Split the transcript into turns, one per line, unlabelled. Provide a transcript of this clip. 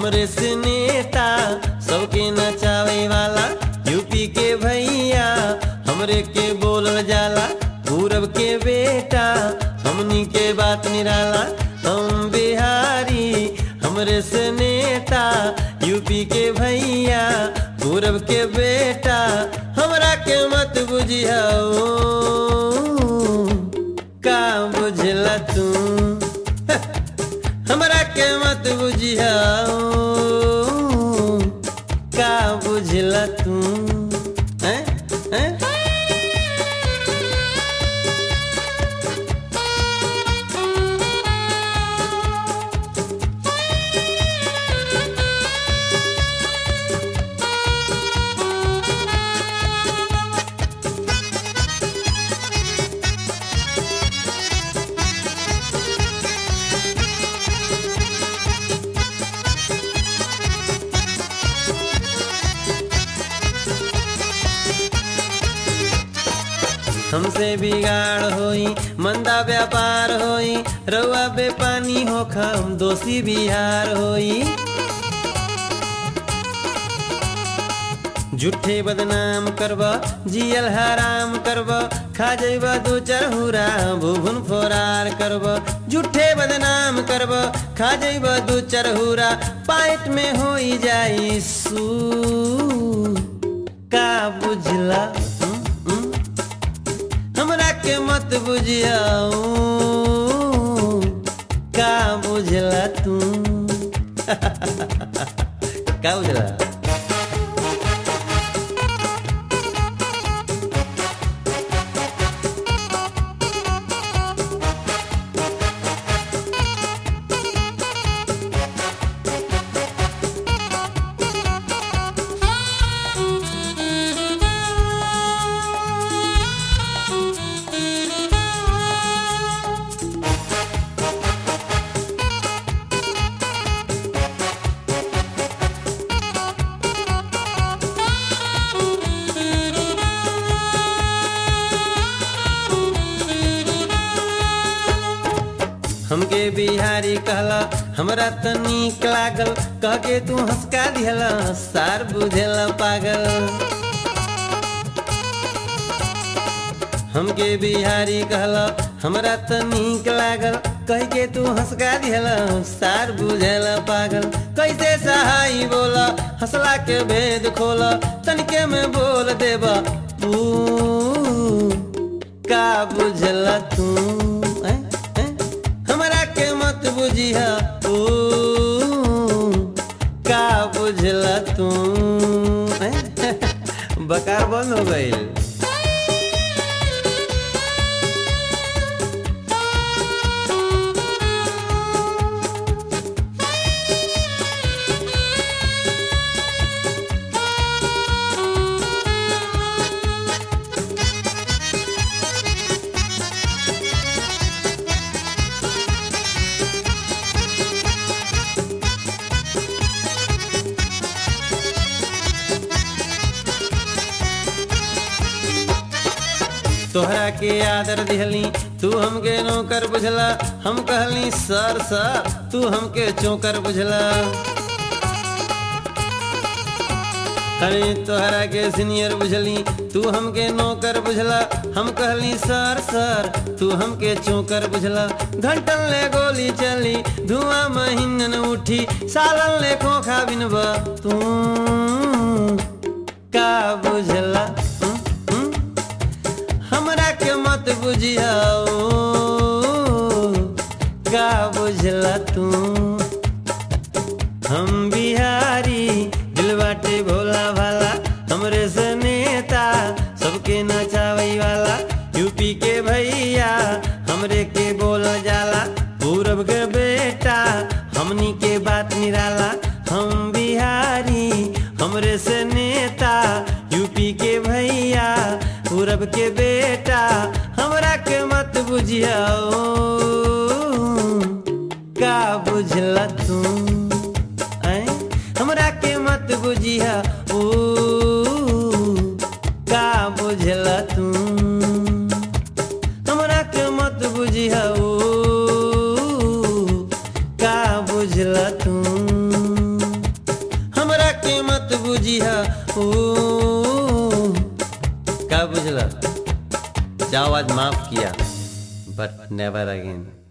हमरे से नेता सबके नचावे वाला यूपी के भैया हमरे के बोलल जाला पूरब के बेटा हमनी के बात निराला हम बिहारी हमरे से नेता यूपी के भैया पूरब के बेटा हमरा के मत बुझियाओ का बुझला तू हमरा के मत बुझियाओ का बुझला तू हैं हैं हमसे बिगाड़ होई मंदा व्यापार होई रउआ बेपानी होखा हम दोषी बिहार होई झूठे बदनाम करब जियल हराम करब खा जइब दू चरहुरा भुभुन फोरार करब झूठे बदनाम करब खा जइब दू चरहुरा पाइट में होई जाई सू का बुझला हम्म, हम्म? हमरा के मत बुझियाऊ का बुझला तू का बुझला हमके बिहारी कहला हमरा त नीक लागल कह के तू हंसका दिहला सार बुझेला पागल हमके बिहारी कहला हमरा त नीक लागल कह के तू हंसका दिहला सार बुझेला पागल कैसे सहाई बोला हंसला के भेद खोला तनिके में बोल देबा तू का बुझला तू हैं? हैं? हमरा के मत बुझिया ओ का बुझला तू हैं? बकार बंद हो गईल तोहरा के आदर दिहली तू हमके नौकर बुझला हम कहली सर सर तू हमके चौकर बुझला अरे तोहरा के सीनियर बुझली तू हमके नौकर बुझला हम कहली सर सर तू हमके चौकर बुझला घंटन ले गोली चली धुआं महीनन उठी सालन ले खोखा बिनबा तू का बुझला हम्म, हम्म? हमरा के मत बुझियाओ का बुझला तू हम बिहारी दिल बाटे भोला भाला हमरे से नेता सबके नचावई वाला यूपी के भैया हमरे के बोल जाला पूरब के बेटा हमनी के बात निराला हम बिहारी हमरे से नेता यूपी के भैया पूरब के बेटा हमरा के मत बुझियाओ का बुझला तू ऐं? हमरा के मत बुझिया ओ का बुझला तू हमरा के मत बुझिया ओ का बुझला तू ऊ का बुझला जाओ आज माफ किया बट नेवर अगेन